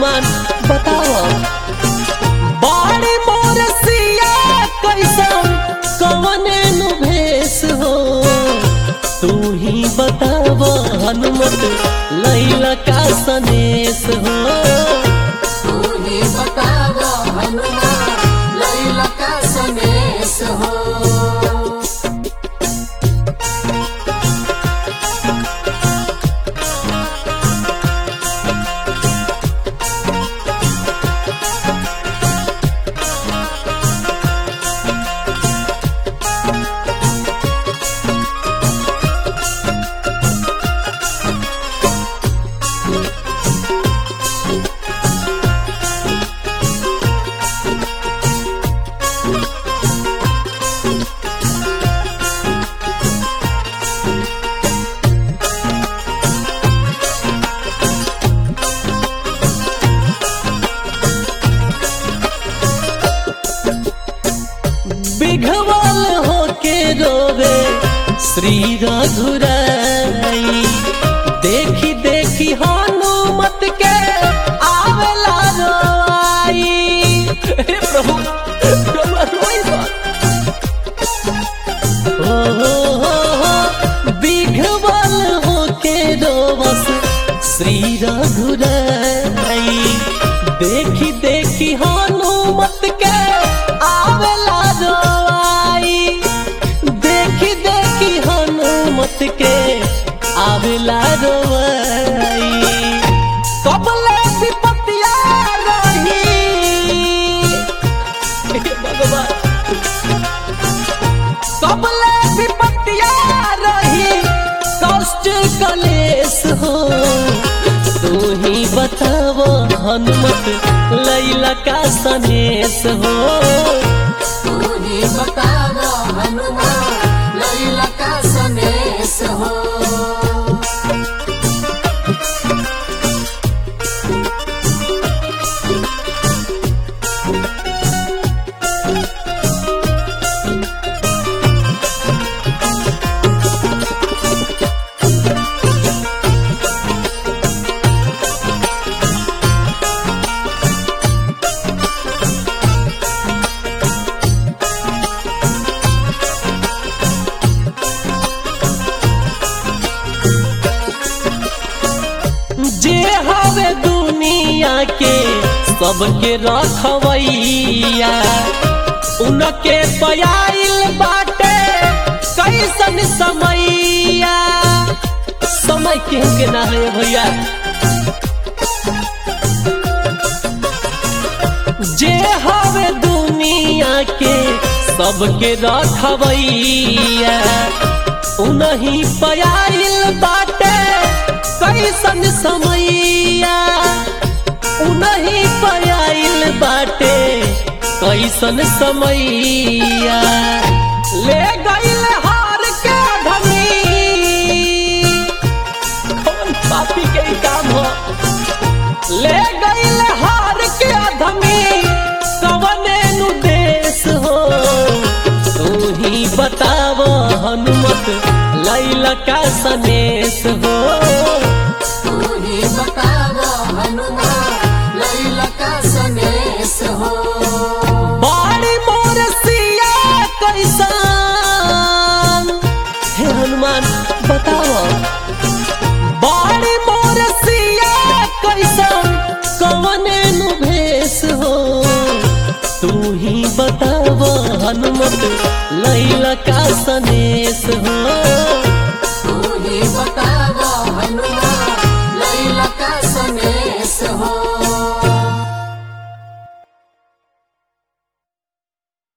हनुमान बताओ बाड़ी मोर सिया कैसन कवने नु भेष हो तू ही बताव हनुमत लैला का सनेश हो तू ही बताव हनुमान लैला का सनेश हो बिघवल होके रोवे श्री रघुराई देखी देखी हनुमत के आवेला रोई हे प्रभु रउआ रोई बा। ओ हो हो हो, बिघवल होके रोवस श्री रघुराई देखी देखी हनुमत के आवेला रोई देखी देखी हनुमत के आवेला रोई कबले विपतिया रही हे भगवान कबले विपतिया रही कष्ट कलेश हो तू ही बताव हनुमत लैला का सनेश हो तू ही बताव हनुमान लैला का सनेश हो जे हवे दुनिया के सबके रखवैया उनके पयाइल बाटे कैसन समैया समय के के ना है भैया जे हवे दुनिया के सबके रखवैया उनही पयाइल बाटे कैसन समैया उनही पयाइल बाटे कैसन समैया ले गईल हार के धनी कौन पापी के ई काम हो ले गईल हार के धनी कवने नु देश हो तू ही बताव हनुमत लैला का सनेश हो तू ही बताव हनुमान लैला का सनेश हो बाड़ी मोर सिया कैसन हे हनुमान बताओ बाड़ी मोर सिया कैसन कवने नु भेष हो तू ही बताव हनुमत लैला का सनेश हो